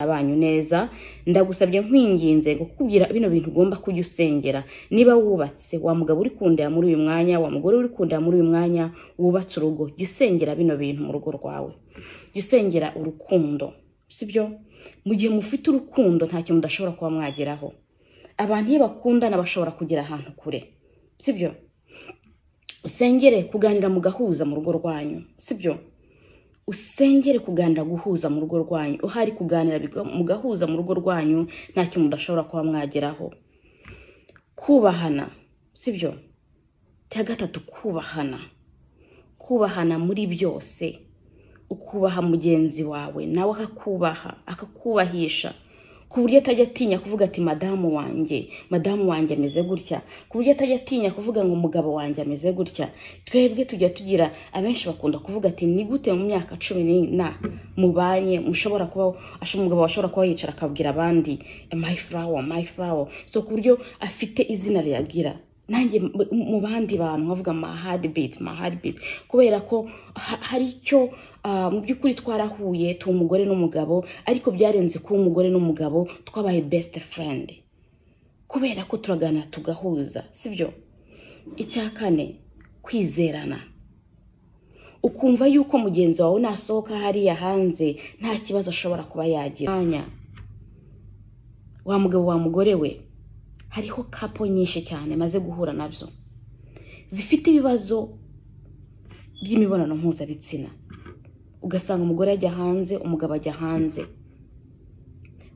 banyu neza ndagusabye nkwinginze kukubwira bino bintu ugomba kujya usengera niba wubatse wa mugabo uri kundeba muri uyu mwanya wa mugore uri kundeba muri uyu mwanya wubatse urugo jya usengera bino bintu mu rugo rwawe jya usengera urukundo sibyo mu gihe mufite urukundo nta kintu mudashobora kuba mwageraho abantu iyo bakundana bashobora kugera ahantu kure sibyo usengere kuganira mugahuza mu rugo rwanyu sibyo usengere kuganira guhuza mu rugo rwanyu uhari kuganira biga- mugahuza mu rugo rwanyu nta kintu mudashobora kuba mwageraho kubahana sibyo cya gatatu kubahana kubahana muri byose ukubaha mugenzi wawe nawe akakubaha akakubahisha ku buryo atajya atinya kuvuga ati madamu wanjye madamu wanjye ameze gutya ku buryo atajya atinya kuvuga ngo umugabo wanjye ameze gutya twebwe tujya tugira abenshi bakunda kuvuga ati ni gute mu myaka cumi n'ina mubanye mushobora kuba asho- umugabo ashobora kuba yicara akabwira abandi my flower my flower so ku buryo afite izina riyagira nanjye mu- mu bandi bantu nkavuga ma heartbeat ma heartbeat kubera ko ha- hari icyo ah, mu by'ukuri twarahuye tuba umugore n'umugabo ariko byarenze kuba umugore n'umugabo twabaye best friend kubera ko turaganira tugahuza sibyo icya kane kwizerana ukumva yuko mugenzi wawe nasohoka hariya hanze nta kibazo ashobora kuba yagira Mwanya, wa mugabo wa mugore we hariho kapo nyinshi cyane maze guhura nabyo zifite ibibazo by'imibonano mpuzabitsina ugasanga umugore ajya hanze umugabo ajya hanze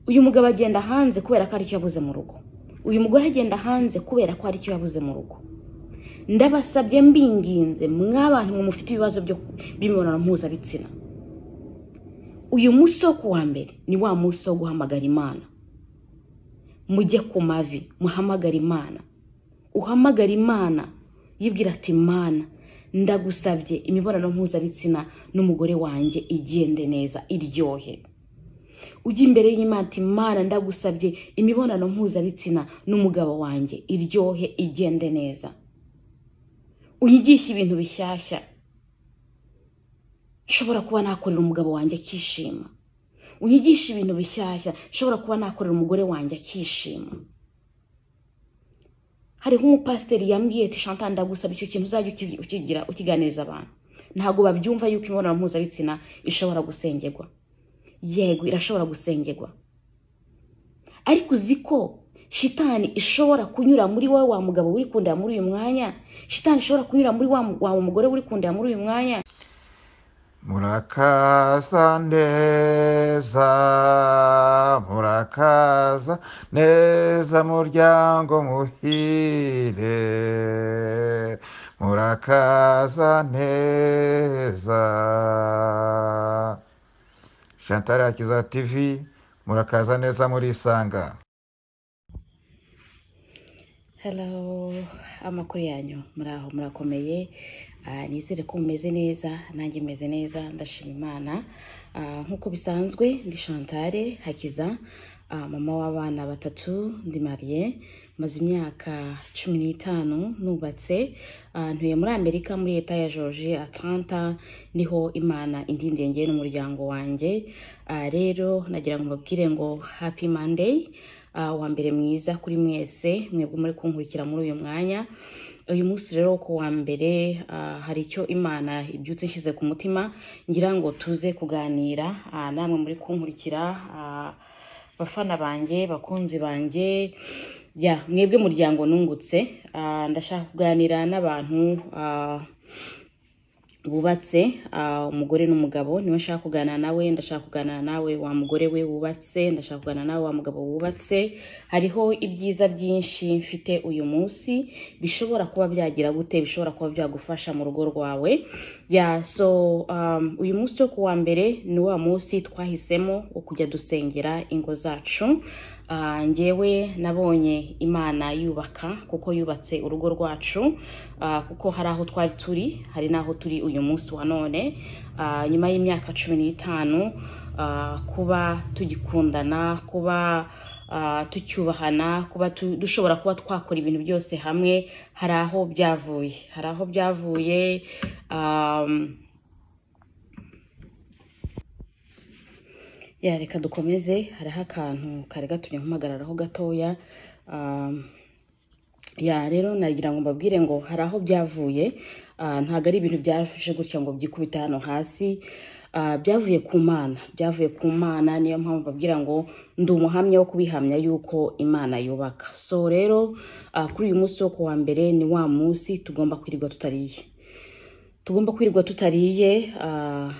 uyu mugabo agenda hanze kubera ko hari icyo yabuze mu rugo uyu mugore agenda hanze kubera ko hari icyo yabuze mu rugo ndabasabye mbinginze mw'abantu mwe mufite ibibazo byo- by'imibonano mpuzabitsina uyu munsi wo kuwa mbere ni wa munsi wo guhamagara imana mujye ku mavi muhamagare imana uhamagara imana yibwira ati mana ndagusabye imibonano mpuzabitsina n'umugore wanjye igende neza iryohe ujya imbere y'imana ati mana ndagusabye imibonano mpuzabitsina n'umugabo wanjye iryohe igende neza unyigishe ibintu bishyashya nshobora kuba nakorera umugabo wanjye akishima unyigishe ibintu bishyashya nshobora kuba nakorera umugore wanjye akishima hariho umupasiteri yambwiye ati shanta ndagusaba icyo kintu uzajya uki- ukigira ukiganiriza abantu ntabwo babyumva yuko imibonano mpuzabitsina ishobora gusengerwa yego irashobora gusengerwa ariko uzi ko shitani ishobora kunyura muri wowe wa mugabo uri kundeba muri uyu mwanya shitani ishobora kunyura muri wa mu- wa mugore uri kundeba muri uyu mwanya Murakaza neza, murakaza neza muryango muhire, murakaza neza. Chantal Akiza TV, murakaza neza murisanga. Hello, amakuru yanyu muri aho murakomeye Ah, nizere ko mumeze neza nanjye meze neza ndashima imana Ah, nk'uko bisanzwe ndi Chantal Hakiza ah, mama w'abana batatu ndi mariye maze imyaka cumi n'itanu nubatse Ah, ntuye muri amerika muri leta ya george atlanta niho imana indindengeye n'umuryango wanjye Ah, rero nagira ngo mbabwire ngo happy monday Ah, wa mbere mwiza kuri mwese mwebwe muri kunkurikira muri uyu mwanya uyu munsi rero ku wa mbere ah, hari icyo imana ibyutse ishyize ku mutima ngira ngo tuze kuganira ah, namwe muri kunkurikira ah, bafana banjye bakunzi banjye ya mwebwe muryango nungutse Ah, ndashaka kuganira n'abantu ah, bubatse ah, umugore n'umugabo niwe nshaka kuganira nawe ndashaka kuganira nawe wa mugore we wubatse ndashaka kuganira nawe wa mugabo wubatse hariho ibyiza byinshi mfite uyu munsi bishobora kuba byagira gute bishobora kuba byagufasha mu rugo rwawe ya so um, uyu munsi wo ku wa mbere ni wa munsi twahisemo wo kujya dusengera ingo zacu Ah, njyewe nabonye imana yubaka kuko yubatse urugo rwacu Ah, kuko hari aho twari turi hari n'aho turi uyu munsi wa none Ah, nyuma y'imyaka cumi n'itanu ah, kuba tugikundana kuba ah, tucyubahana kuba tu- dushobora kuba twakora ibintu byose hamwe hari aho byavuye hari aho byavuye um, ya reka dukomeze hariho akantu kari gatumye mpagararaho gatoya Um, ya rero nagira ngo mbabwire ngo hari aho byavuye Ah, ntabwo ari ibintu byafashe gutya ngo byikubita hano hasi Ah, byavuye ku mana byavuye ku mana niyo mpamvu mbabwira ngo ndi umuhamya wo kubihamya yuko imana yubaka so rero ah, kuri uyu munsi wo kuwa mbere ni wa munsi tugomba kwirirwa tutariye tugomba kwirirwa tutariye ah,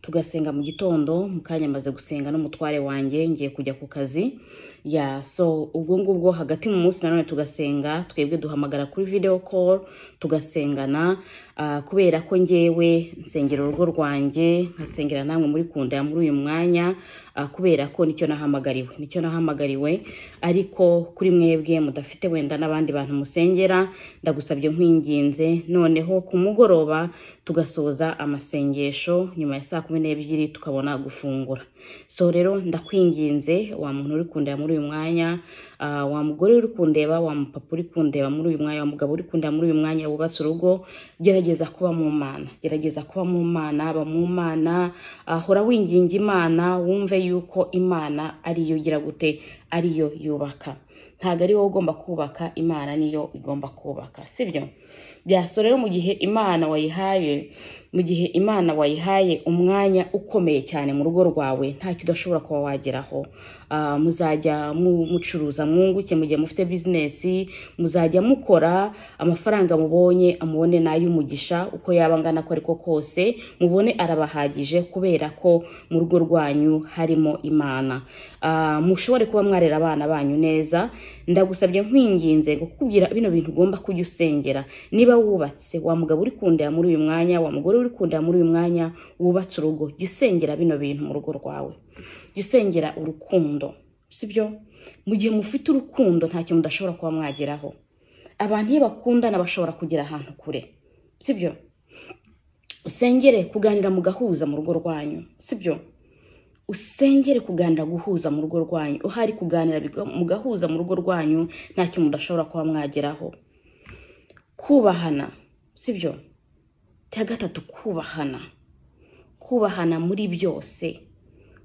tugasenga mu gitondo mu kanya maze gusenga n'umutware wanjye ngiye kujya ku kazi ya so ubwo ngubwo hagati mu munsi nanone tugasenga twebwe duhamagara kuri video call tugasengana ah, kubera ko ngewe nsengera urugo rwanjye nkasengera namwe muri kunda ya muri uyu mwanya ah, kubera ko nicyo nahamagariwe nicyo nahamagariwe ariko kuri mwebwe mudafite wenda n'abandi bantu musengera ndagusabye nkwinginze noneho ku mugoroba tugasoza amasengesho nyuma ya saa kumi n'ebyiri tukabona gufungura so rero ndakwinginze wa muntu uri kundeba muri uyu mwanya ah, wa mugore uri kundeba wa mupapa uri kundeba muri uyu mwanya wa mugabo uri kundeba muri uyu mwanya wubatse urugo gerageza kuba mu mana gerageza kuba mu mana ba mu mana ah, hora winginga imana wumve yuko imana ariyo igira gute ariyo yubaka ntabwo ari wowe ugomba kubaka imana niyo igomba kubaka sibyo byasora rero mu gihe imana wayihaye mu gihe imana wayihaye umwanya ukomeye cyane mu rugo rwawe ntacyo udashobora kuba wageraho Ah, muzajya mu- mucuruza mwunguke mu gihe mufite bizinesi muzajya mukora amafaranga mubonye amubone n'ay'umugisha uko yaba angana ko ariko kose mubone arabahagije kubera ko mu rugo rwanyu harimo imana Ah, mushobore kuba mwarera abana banyu neza ndagusabye nkwinginze ngo kukubwira bino bintu ugomba kujya usengera niba wubatse wa mugabo uri kundeba muri uyu mwanya wa mugore uri kundeba muri uyu mwanya wubatse urugo jya usengera bino bintu mu rugo rwawe jya usengera urukundo sibyo mu gihe mufite urukundo nta kintu mudashobora kuba mwageraho abantu iyo bakundana bashobora kugera ahantu kure sibyo usengere kuganira mugahuza mu rugo rwanyu sibyo usengere kuganira guhuza mu rugo rwanyu uhari kuganira biga- mugahuza mu rugo rwanyu nta kintu mudashobora kuba mwageraho kubahana sibyo cya gatatu kubahana kubahana muri byose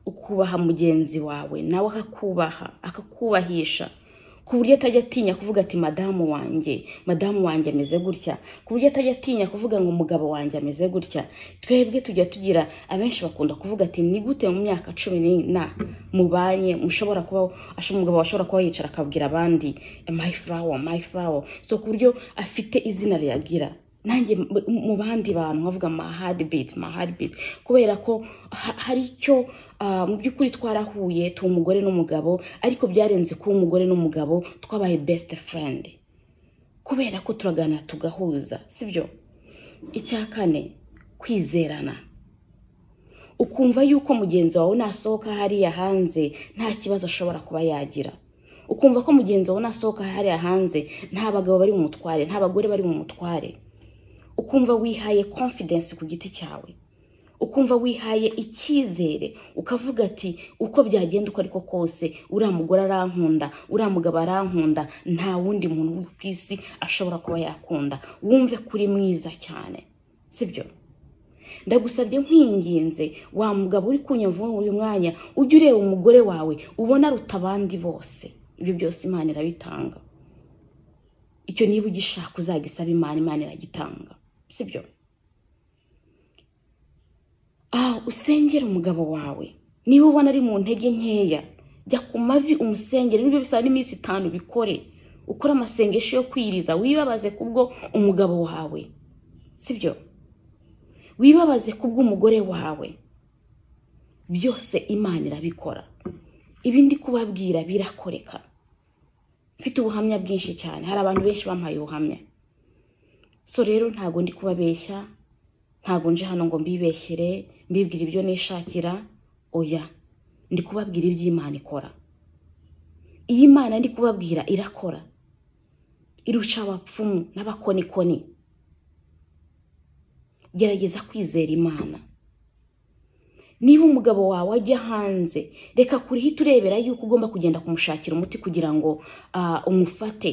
ukubaha mugenzi wawe nawe akakubaha akakubahisha ku buryo atajya atinya kuvuga ati madamu wanjye madamu wanjye ameze gutya ku buryo atajya atinya kuvuga ngo umugabo wanjye ameze gutya twebwe tujya tugira abenshi bakunda kuvuga ati ni gute mu myaka cumi n'ina mubanye mushobora kuba asho- umugabo ashobora kuba yicara akabwira abandi my flower my flower so ku buryo afite izina riyagira nanjye mu- mu bandi bantu nkavuga ma heartbeat ma heartbeat kubera ko ha- hari icyo ah, mu by'ukuri twarahuye tuba umugore n'umugabo ariko byarenze kuba umugore n'umugabo twabaye best friend kubera ko turaganira tugahuza sibyo icya kane kwizerana ukumva yuko mugenzi wawe nasohoka hariya hanze nta kibazo ashobora kuba yagira ukumva ko mugenzi wawe nasohoka hariya hanze nta bagabo bari mu mutware nta bagore bari mu mutware ukumva wihaye confidence ku giti cyawe ukumva wihaye icyizere ukavuga ati uko byagenda uko ariko kose uriya mugore arankunda uriya mugabo arankunda nta wundi muntu uri ku isi ashobora kuba yakunda wumve kuri mwiza cyane sibyo ndagusabye nkwinginze wa mugabo uri kunyumva muri uyu mwanya ujye ureba umugore wawe ubona aruta abandi bose ibyo byose imana irabitanga icyo niba ugishaka uzagisaba imana imana iragitanga sibyo ah usengere umugabo wawe niba ubona ari mu ntege nkeya jya ku mavi umusengere nibyo bisaba n'iminsi itanu bikore ukore amasengesho yo kwiriza wibabaze kubwo umugabo wawe sibyo wibabaze kubw'umugore wawe byose imana irabikora ibi ndi kubabwira birakoreka mfite ubuhamya bwinshi cyane hari abantu benshi bampaye ubuhamya so rero ntabwo ndi kubabeshya ntabwo nje hano ngo mbibeshyere mbibwira ibyo nishakira oya ndi kubabwira ibyo imana ikora iyi imana ndi kubabwira irakora irusha abapfumu n'abakonikoni gerageza kwizera imana niba umugabo wawe ajya hanze reka kurihita urebera yuko ugomba kugenda kumushakira umuti kugira ngo ah, umufate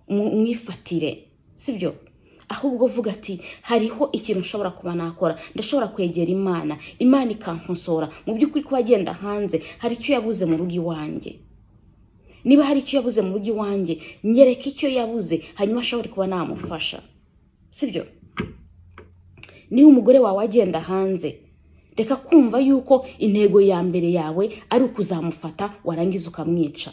umu- umwifatire sibyo ahubwo vuga ati hariho ikintu nshobora kuba nakora ndashobora kwegera imana imana ikankosora mu by'ukuri kuba agenda hanze hari icyo yabuze mu rugo iwanjye niba hari icyo yabuze mu rugo iwanjye nyereka icyo yabuze hanyuma ashobore kuba namufasha sibyo niba umugore wawe agenda hanze reka kumva yuko intego ya mbere yawe ari ukuzamufata warangiza ukamwica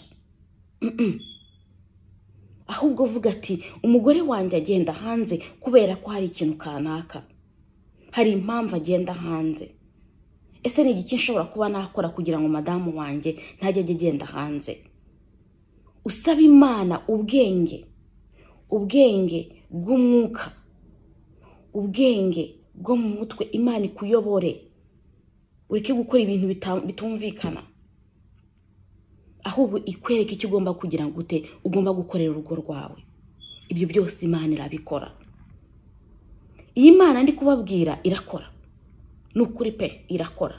ahubwo vuga ati umugore wanjye agenda hanze kubera ko hari ikintu kanaka hari impamvu agenda hanze ese ni igiki nshobora kuba nakora kugira ngo madamu wanjye ntajya ajya agenda hanze usaba imana ubwenge ubwenge bw'umwuka ubwenge bwo mu mutwe imana ikuyobore ureke gukora ibintu bita- bitumvikana ahubwo ikwereke icyo ugomba kugira ngo ute ugomba gukorera urugo rwawe ibyo byose imana irabikora iyi mana ndi kubabwira irakora ni ukuri pe irakora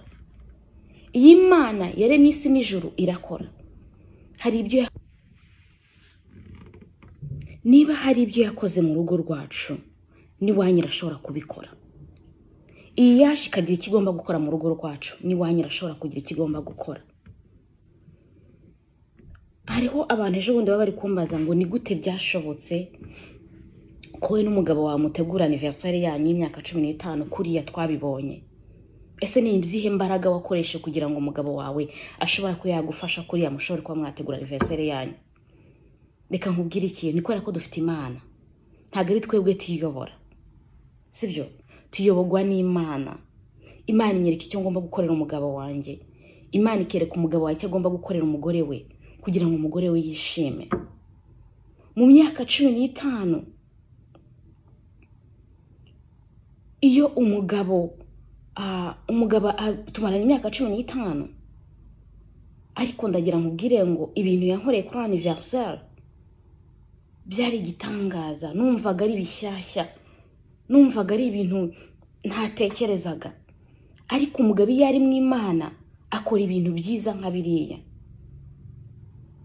iyi mana yaremye isi n'ijuru irakora hari ibyo ya- niba hari ibyo yakoze mu rugo rwacu n'iwanyu irashobora kubikora iyi yaje ikagira icyo igomba gukora mu rugo rwacu n'iwanyu irashobora kugira icyo igomba gukora hariho abantu ejo bundi baba bari kumbaza ngo ni gute byashobotse ko we n'umugabo wamutegura aniverisari yanyu y'imyaka cumi n'itanu kuriya twabibonye ese ni izihe mbaraga wakoreshe kugira ngo umugabo wawe ashobora kuba yagufasha kuriya mushobora kuba mwategura aniverisari yanyu reka nkubwire ikintu ni kubera ko dufite imana ntabwo ari twebwe tuyiyobora sibyo tuyobogwa n'imana imana inyereka icyo ngomba gukorera umugabo wanjye imana ikereka umugabo wanjye icyo agomba gukorera umugore we kugira ngo umugore we yishime mu myaka cumi n'itanu iyo umugabo ah, umugabo ah, tumaranye imyaka cumi n'itanu ariko ndagira nkubwire ngo ibintu yankoreye kuri aniverisari byari igitangaza numvaga ari bishyashya numvaga ari ibintu ntatekerezaga ariko umugabo iyo ari mu imana akora ibintu byiza nka biriya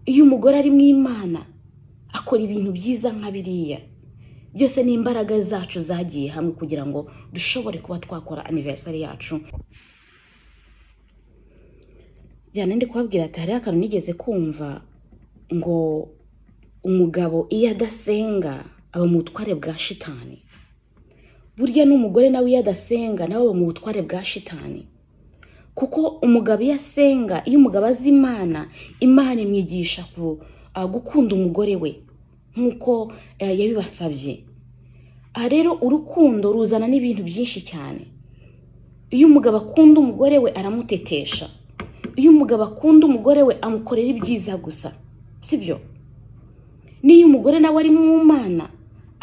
iyo umugore ari mu imana akora ibintu byiza nka biriya byose ni imbaraga zacu zagiye hamwe kugira ngo dushobore kuba twakora aniverisari yacu byane ndi kubabwira ati hariho akantu nigeze kumva ngo umugabo iyo adasenga aba mu butware bwa shitani burya n'umugore nawe iyo adasenga nawe aba mu butware bwa shitani kuko umugabo iyo asenga iyo umugabo azi imana imana imwigisha ku ah, gukunda umugore we nk'uko eh, yabibasabye aha rero urukundo ruzana n'ibintu byinshi cyane iyo umugabo akunda umugore we aramutetesha iyo umugabo akunda umugore we amukorera ibyiza gusa sibyo n'iyo umugore nawe ari mu mana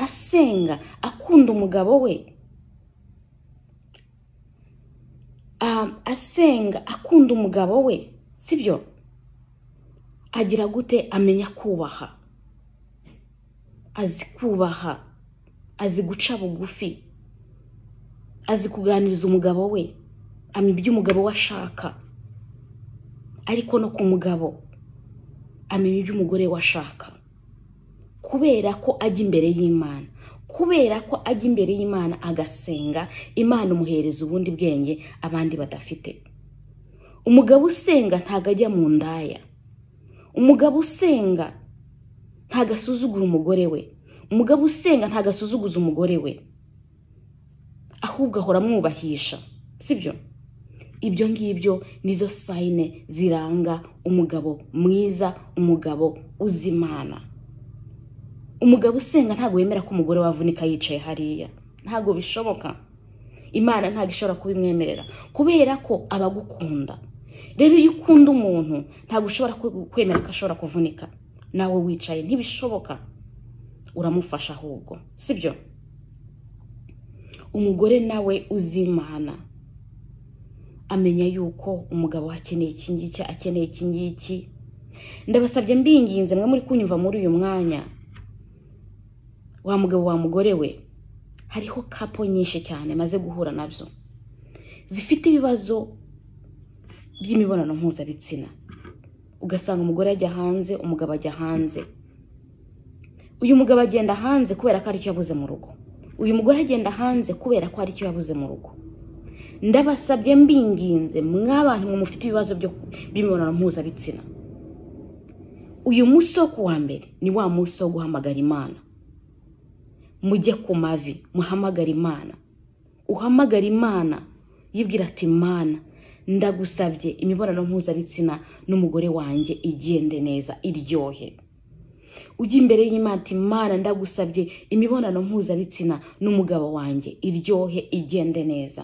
asenga akunda umugabo we um, asenga akunda umugabo we sibyo agira gute amenya kubaha azi kubaha azi guca bugufi azi kuganiriza umugabo we amenya ibyo umugabo we ashaka ariko no ku mugabo amenya ibyo umugore we ashaka kubera ko ajya imbere y'imana kubera ko ajya imbere y'imana agasenga imana umuhereza ubundi bwenge abandi badafite umugabo usenga ntago ajya mu ndaya umugabo usenga ntago asuzugura umugore we umugabo usenga ntago asuzuguza umugore we ahubwo ahora amwubahisha sibyo ibyo ngibyo nizo sayine ziranga umugabo mwiza umugabo uzi imana umugabo usenga ntabwo wemera ko umugore wavunika yicaye hariya ntabwo bishoboka imana ntabwo ishobora kubimwemerera kubera ko aba agukunda rero iyo ukunda umuntu ntabwo ushobora kwe- kwemera ko ashobora kuvunika nawe wicaye ntibishoboka uramufasha ahubwo sibyo umugore nawe uzi imana amenya yuko umugabo we akeneye iki ngiki akeneye iki ngiki ndabasabye mbinginze mwe muri kunyumva muri uyu mwanya wa mugabo wa mugore we hariho kapo nyinshi cyane maze guhura nabyo zifite ibibazo by'imibonano mpuzabitsina ugasanga umugore ajya hanze umugabo ajya hanze uyu mugabo agenda hanze kubera ko aricyo yabuze mu rugo uyu mugore agenda hanze kubera ko hari icyo yabuze mu rugo ndabasabye mbinginze mw'abantu mufite ibibazo byo- by'imibonano mpuzabitsina uyu munsi wo kuwa mbere ni wa munsi wo guhamagara imana mujye ku mavi muhamagare imana uhamagara imana yibwira ati mana ndagusabye imibonano mpuzabitsina n'umugore wanjye igende neza iryohe ujya imbere y'imana ati mana ndagusabye imibonano mpuzabitsina n'umugabo wanjye iryohe igende neza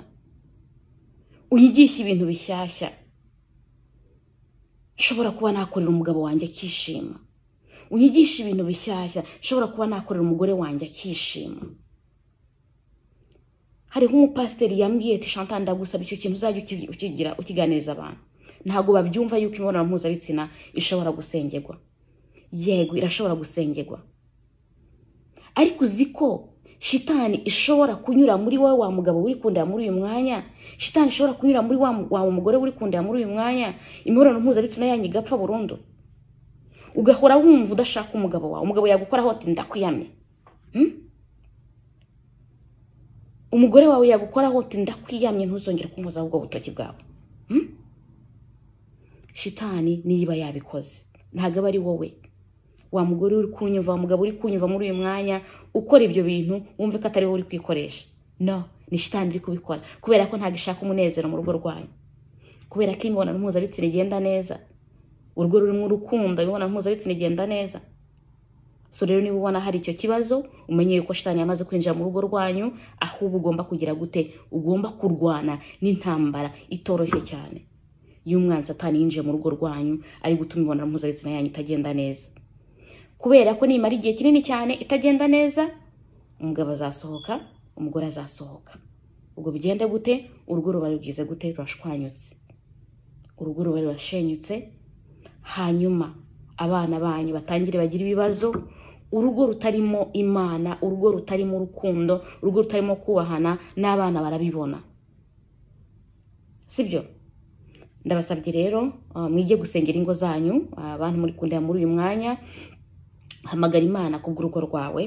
unyigishe ibintu bishyashya nshobora kuba nakorera umugabo wanjye akishima unyigishe ibintu bishyashya nshobora kuba nakorera umugore wanjye akishima hariho umupasiteri yambwiye ati shanta ndagusaba icyo kintu uzajya uki- ukigira ukiganiriza abantu ntabwo babyumva yuko imibonano mpuzabitsina ishobora gusengerwa yego irashobora gusengerwa ariko uzi ko shitani ishobora kunyura muri wowe wa mugabo uri kundera muri uyu mwanya shitani ishobora kunyura muri wa, mu- wa mugore uri kundera muri uyu mwanya imibonano mpuzabitsina yanyu igapfa burundu ugahora wumva udashaka umugabo wawe umugabo yagukoraho ati ndakwiyamye Hmm? umugore wawe yagukoraho ati ndakwiyamye ntuzongere kunkozaho ubwo butoki bwawe Hmm? shitani niba yabikoze ntabwo aba ari wowe wa mugore uri kunyumva wa mugabo uri kunyumva muri uyu mwanya ukora ibyo bintu wumve ko atari wowe uri kwikoresha no ni shitani iri kubikora kubera ko ntabwo ishaka umunezero mu rugo rwanyu kubera ko imibonano mpuzabitsina igenda neza urugo rurimo urukundo imibonano mpuzabitsina igenda neza so rero niba ubona hari icyo kibazo umenye yuko shitani yamaze kwinjira mu rugo rwanyu ahubwo ugomba kugira gute ugomba kurwana n'intambara itoroshye cyane y'umwanzi atani yinjiye mu rugo rwanyu ari gutuma imibonano mpuzabitsina yanyu itagenda neza kubera ko nimara igihe kinini cyane itagenda neza umugabo azasohoka umugore azasohoka ubwo bigende gute urugo ruba rubwize gute rurashwanyutse urugo ruba rurashenyutse hanyuma abana banyu batangire bagire ibibazo urugo rutarimo imana urugo rutarimo urukundo urugo rutarimo kubahana n'abana barabibona sibyo ndabasabye rero ah, mwige gusengera ingo zanyu ah, abantu muri kundera muri uyu mwanya hamagara imana ku bw'urugo rwawe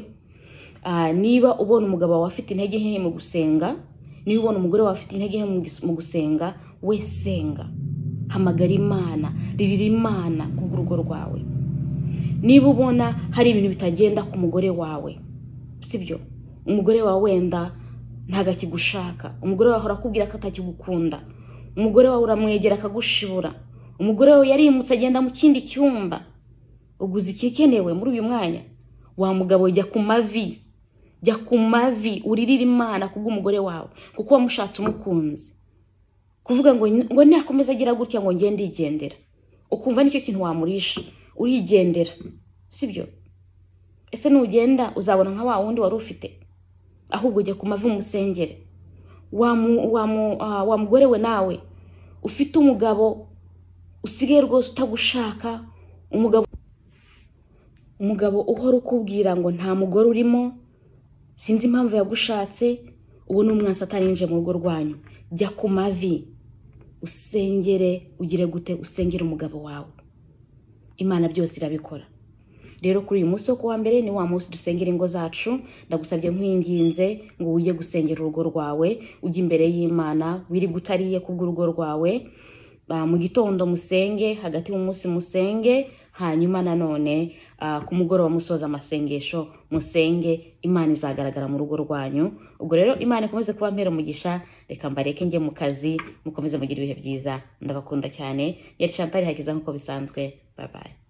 Ah, niba ubona umugabo wawe afite intege nke mu gusenga niba ubona umugore wawe afite intege nke mu gis- mu gusenga we senga hamagara imana ririra imana ku bw'urugo rwawe niba ubona hari ibintu bitagenda ku mugore wawe sibyo umugore wawe wenda ntabwo akigushaka umugore wawe ahora akubwira ko atakigukunda umugore wawe uramwegera akagushibura umugore wawe yarimutse agenda mu kindi cyumba uguze ikikenewe muri uyu mwanya wa mugabo jya ku mavi jya ku mavi uririre imana kubw'umugore wawe kuko wamushatse umukunzi kuvuga ngo ngo nakomeza agira gutya ngo ngende ndigendera ukumva nicyo kintu wamurisha urigendera sibyo ese nugenda uzabona nka wa wundi wari ufite ahubwo jya ku mavi umusengere wa mu- wa mu- ah, wa mugore we nawe ufite umugabo usigaye rwose utagushaka umugabo umugabo uhora ukubwira ngo nta mugore urimo sinzi impamvu yagushatse ubu ni umwansi atarinjiye mu rugo rwanyu jya ku mavi usengere ugire gute usengere umugabo wawe imana byose irabikora rero kuri uyu munsi wo kuwa mbere ni wa munsi dusengera ingo zacu ndagusabye nkwinginze ngo ujye gusengera urugo rwawe ujye imbere y'imana wirirwe utariye kubw'urugo rwawe Ah, mu gitondo musenge hagati mu munsi musenge hanyuma nanone ah, ku mugoroba musoza amasengesho musenge imana izagaragara mu rugo rwanyu ubwo rero imana ikomeze kuba mpera umugisha reka mbareke njye mu kazi mukomeze mugire ibihe byiza ndabakunda cyane yari shantari hakiza nk'uko bisanzwe babaye